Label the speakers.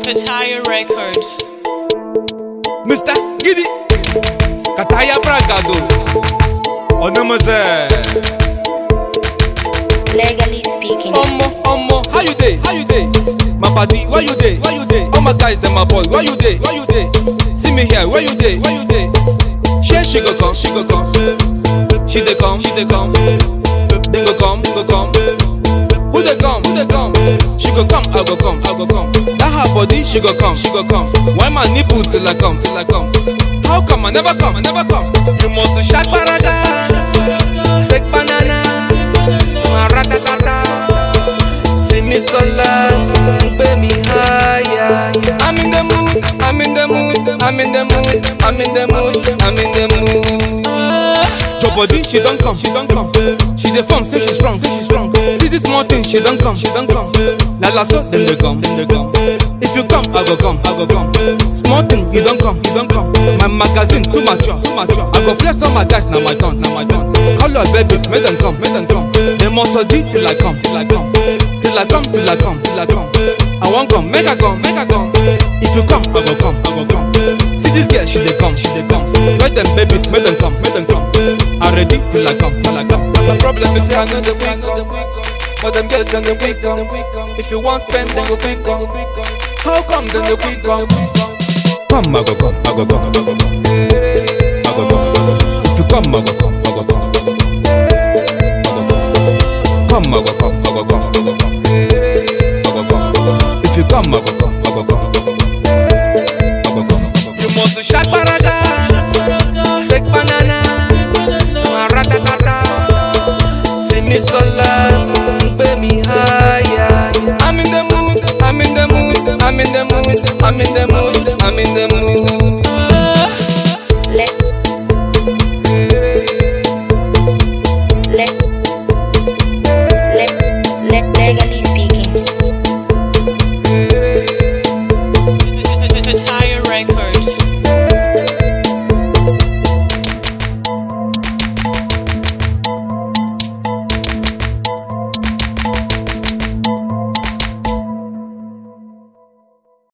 Speaker 1: Kataya Records.
Speaker 2: Mr. Giddy Kataya Bragado Onomose
Speaker 3: Legally speaking.
Speaker 2: Omo Omo How you dey? How you dey? My body where you dey? Where you dey? All my guys them my boy where you dey? Where you dey? See me here where you dey? Where you dey? She she go come she go come She dey come she dey come They go come go come Who dey come? Who dey come? She go come, I go come, I go come. That her body, she go come, she go come. Why my nipple till I come, till I come? How come I never come, I never come? You must shake paraga, take banana, maratata. See me sola, pay me higher. I'm in the mood, I'm in the mood, I'm in the mood, I'm in the mood, I'm in the mood. Your body, she don't come, she don't come. She dey form, say she strong, say she strong. See this small thing, she don't come, she don't come. La la so, then they come, then they come. If you come, I go come, I go come. Small thing, you don't come, you don't come. My magazine too mature, too mature. I go flex on my guys, now my turn, now my turn. Call your babies, make them come, make them come. They must G till I come, till I come. Till I come, till I come, till I come. I won't come, make I come, make I come. If you come, I go come, I go come. See this girl, she dey come, she dey come. Let them babies, make them come, make them come. I ready till I come, till I come. But the problem is say I know the quick come. But them girls then they quick come. If you want spend, then go quick come. How come then they quick come? Come, I go come, I go come, I go come. I go come. If you come, I go come, I go come. I go come. Come, I go come, I go come, I go come. I go come. If you come, I go come, I go come. I go come. You must shake paraga, take banana, maratata. See me sola, pay me higher. I'm in the mood, I'm in the mood, I'm in the mood, I'm in the mood, I'm in the mood.